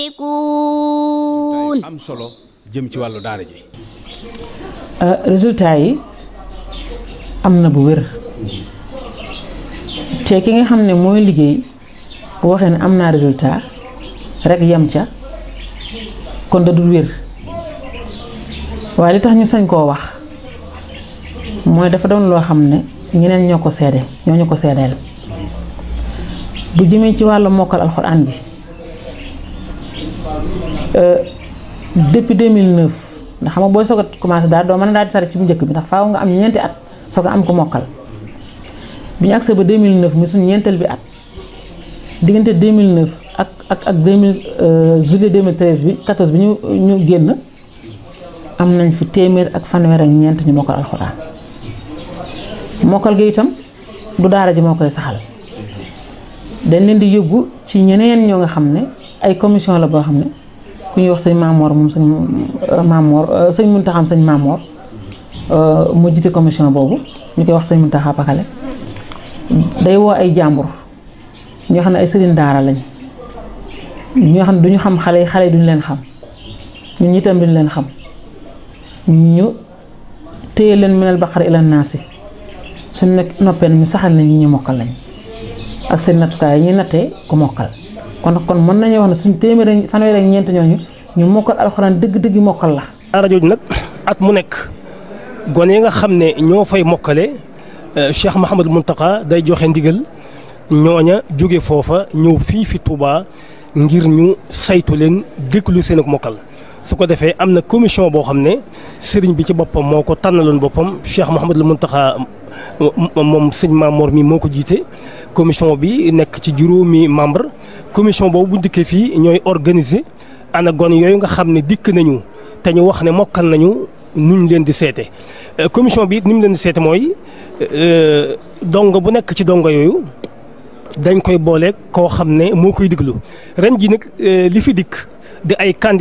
am solo jëm ci wàllu daara ji résultat yi am na bu wér te ki nga xam ne mooy liggéey bu waxee ne am naa résultat rek yem ca kon da dul wér waaye li tax ñu sañ koo wax mooy dafa doon loo xam ne ñeneen ñoo ko seede ñoo ñu ko seedeel bu jëmee ci wàllu mokkal alxuraan bi depuis 2009 ndax xam nga booy soog a commencé daal doo mën a daal di tari ci bu njëkk bi ndax faaw nga am ñeenti at soog a am ko mokkal bi ñu agsee ba 2009 muy suñu ñeenteel bi at diggante 2009 ak ak ak 2000 juillet 2013 bi 14 bi ñu ñu génn am nañ fi téeméer ak fanweer ak ñeent ñu mokkal alxuraan mokkal gi itam du daara ji moo koy saxal dañ leen di yóbbu ci ñeneen ñoo nga xam ne ay commission la boo xam ne ku ñuy wax sëñ Maamoor moom sëñ Maamoor sëñ Muntaxam sëñ Maamoor mu jiite commission boobu ñu koy wax sëñ Muntaxa Pakale day woo ay jàmbur ñoo xam ne ay sëriñ daara lañ ñoo xam ne duñu xam xale yi xale yi duñu leen xam ñun itam duñu leen xam ñu téye leen minal baqara ila naasi suñ nekk noppee ñu saxal nañ ñi ñu mokkal lañ ak seen nattukaay yi ñuy nattee ku mokkal kon kon mën nañu wax ne suñ téeméer fanweer ak ñeent ñooñu ñu mokkal alxuraan dëgg-dëgg mokkal la. daara jooju nag at mu nekk gone yi nga xam ne ñoo fay mokkale Cheikh Mouhamadou Mountakha day joxe ndigal ñooña jóge foofa ñëw fii fi Touba ngir ñu saytu leen déglu seen ak mokkal. su ko defee am na commission boo xam ne sëriñ bi ci boppam moo ko tànnaloon boppam Cheikh Mouhamadou Mountakha moom sëñ Mamor mi moo ko jiite commission bi nekk ci juróomi membre commission boobu bu dikkee fii ñooy organiser ana gon yooyu nga xam ne dikk nañu te ñu wax ne mokkal nañu nuñ leen di seete commission bi it ni mu leen di seete mooy dongo bu nekk ci dongo yooyu dañ koy boole koo xam ne moo koy diglu ren ji nag li fi dikk di ay